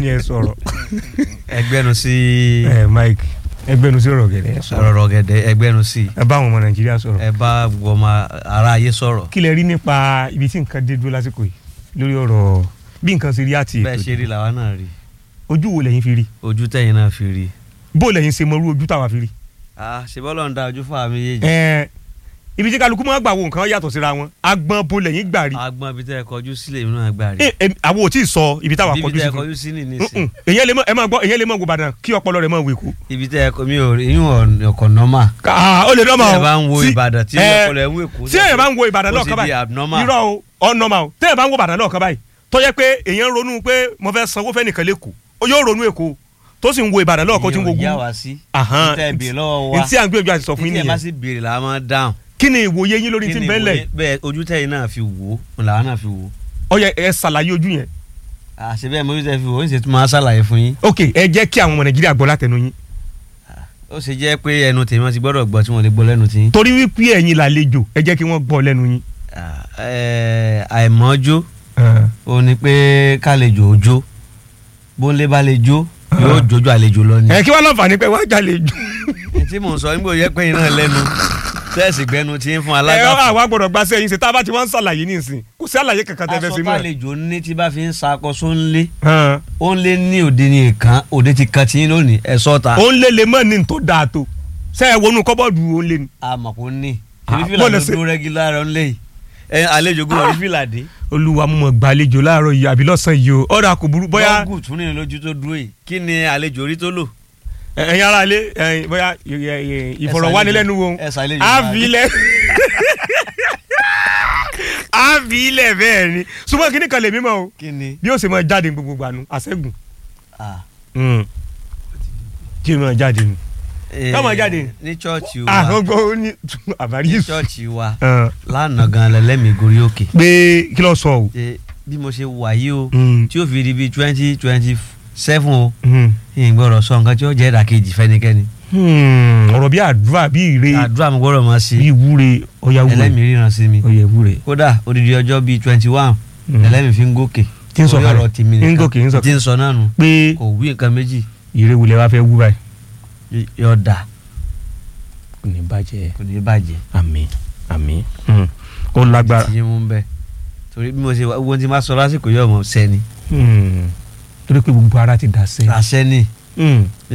ní ẹ sọ̀rọ̀ ẹgbẹ́nu sí ẹ Mike ẹgbẹ́nu sí ọ̀rọ̀ gẹ̀dẹ̀ ẹ sọ̀rọ̀ ọ̀rọ̀ gẹ̀dẹ̀ ẹgbẹ́nu sí ẹ bá àwọn ọmọ Nàìjíríà sọ̀rọ̀ ẹ bá gbọmọ ara ayé sọ̀rọ̀ kí lẹ rí nípa ibi tí nǹkan dé dúró lásìkò yìí lórí ọ̀rọ̀ bí nǹkan ṣe rí àti bẹ́ẹ̀ ètò ṣe rí làwa náà rí ojú wo lẹ́yìn fi rí ojú tẹ̀yìn náà fi rí bó lẹ́yìn ṣe mọrú ojú táwa fi rí. ah ṣe bọ́lọ̀ ń da ojú fún àmì yéèjì ẹ ibi tí kálukú máa gbà wo nǹkan yàtọ̀ síra wọn agbọn bo lẹ́yìn gbà rí. agbọn ibi tẹ́ ẹ kọjú sílẹ̀ mi náà gbà rí ẹ ẹ àwọn ò tí ì sọ ibi táwa ibi kọjú tẹ́ sí ẹ fún kọjú sí ní Mm-mm. nísìn èyàn lè mọ ẹ máa gbọ́ èyàn lè mọ wo Ìbàdàn kí ọpọlọ rẹ̀ máa wò èkó. ibi tẹ́ ẹ kọ mi ò rí yín ọkọ̀ nọ́mà aa ó lè dọ́mà tẹ́ o ẹ bá ń wo Tí- Ìbàdàn tí ẹ, ọpọlọ ẹ ń wò èkó tí èyàn bá ń wo Ìbàdàn ó lọ́ọ̀kan ti di báyìí abnormal irọ́ o ọ̀nọ́mà o tí èyàn bá ń wo Ìbàdàn lọ́ọ̀kan báyìí tó yẹ pé èyàn ronú pé mo fẹ́ sanwó fẹ́ nìkan lẹ́kọ̀ọ́ ó yóò ronú èkó tó sì ń wo Ìbàdàn lọ́ọ̀kan tí ń wo Ìyẹn ò yá gún wa sí Ahán. tẹ́ ẹ béèrè lọ́wọ́ wa ntí à ń gbìyànjú àti sọ fún yín títí ẹ bá nìyẹn sì béèrè làá máa dáhùn kí ni ìwòye yín lórí Kí tí ni ń bẹ́ẹ̀ lẹ̀ ìwòye- bẹ́ẹ̀ ojú tẹ̀yìn náà fi wò ó làwọn náà fi wò ó ó yẹ ẹ ṣàlàyé ojú yẹn àṣẹ bẹ́ẹ̀ mo tẹ́ fi wò ó ń ṣe tún máa ṣàlàyé fún yín ok ẹ jẹ́ kí àwọn ọmọ Nàìjíríà gbọ́ látẹnu yín ó ṣe jẹ́ pé ẹnu tèmi wọn ti gbọ́dọ̀ gbọ́ tí wọ́n lè gbọ́ lẹ́nu tí. torí wípé ẹ̀yin làlejò ẹ jẹ́ kí wọ́n gbọ́ lẹ́nu yín. àìmọ́jó ó ní pé kálejò òjó bóńlé bá lè jó yóò jójú àlejò lọ ni. ẹ kí wọ́n lọ́nfààní pé wọ́n jàlejò. tí mò ń sọ nígbà yẹ pé iná lẹ́nu sẹ́ẹ̀sì gbẹnu tí ń fún ẹ alágbàfọ̀. àwa gbọ́dọ̀ gba sẹ́yìn ṣe tá a bá ti wọ́n ń ṣàlàyé nísìn kò sí àlàyé kankan tẹ́ fẹ́ aṣọ sí mọ́ ẹ. kálejò ní tí bá fi ń sakọ sóńlé Hàn. ó ń lé ní òde ní èèkàn òde ti kan tí ń lónìí ẹ̀ sọ́ta. ó ń lé lè mọ́ ní tó dáa tó ṣe é wọnú kọ́bọ́ọ̀dù ó ń lé ni. àmọ̀kò ní Ah, èmi fìlà bọ́ọ̀lù ló ṣe- dúró rẹ́gílá rẹ̀ ń lé yìí ẹ àlejò gbọ́dọ̀ rí fìlà dé. olúwa mo mọ̀ gbàlejò láàárọ̀ yìí àbí lọ́sàn-án yìí o ọ̀rọ̀ kò burú bóyá bọ́ọ̀gù tún ní lójú tó dúró yìí kí ni àlejò rí tó lò. ẹ- ẹ̀yin ará ilé ẹ̀yin bóyá ẹ- ẹ- ẹ- ìfọ̀rọ̀wánilẹ́nuwò ẹ ṣàlejò àfilẹ̀ àfilẹ̀ bẹ́ẹ̀ ni ṣùgbọ́n kíní kan lè mímọ́ o kí ni. bí ó ṣe máa jáde gbogbo gbanu àṣẹ́gun ah, kí ó máa jáde nù. eh, Ká máa jáde. ní chọ́ọ̀chì ah wa ọgbọ́n ó ní àbárí ní yìí. chọ́ọ̀chì wa Hàn. lánàá gan lẹ́lẹ́mìí gorí òkè. pé kí ló sọ o. Eh, bí mo ṣe wà yìí o Mm. tí ó fi di bíi twenty twenty seven o Hmm. ìyìn gbọ́dọ̀ sọ nǹkan tí ó jẹ́ ìdàkejì fẹ́nikẹ́ni. Hmm. ọ̀rọ̀ bí àdúrà bí ìre àdúrà mi gbọ́dọ̀ máa ṣe bí ìwúre ọ̀yà wúre ẹlẹ́mìí ríran sí mi. ọ̀yà ìwúre. kódà odidi ọjọ́ bíi twenty one Mm. ẹlẹ́mìí fi ń gòkè. Tí ń sọ Orí kalẹ̀. ọ̀rọ̀ tèmi Ń nìkan gòkè, ń sọ tí ń sọ náà nù pé kò wí nǹkan méjì ìre wulẹ̀ wá fẹ́ wú báyìí. y- yóò dà kò ní bàjẹ́ kò ní bàjẹ́. àmín àmín. Hmm. ó lágbára. ti yín mú bẹ́ẹ̀ torí bí mo ṣe wá owó tí n bá sọ lásìkò yóò mọ̀ sẹ́ni Hmm. torí pé gbogbo ara ti dà sẹ́. àṣẹ ni Hmm.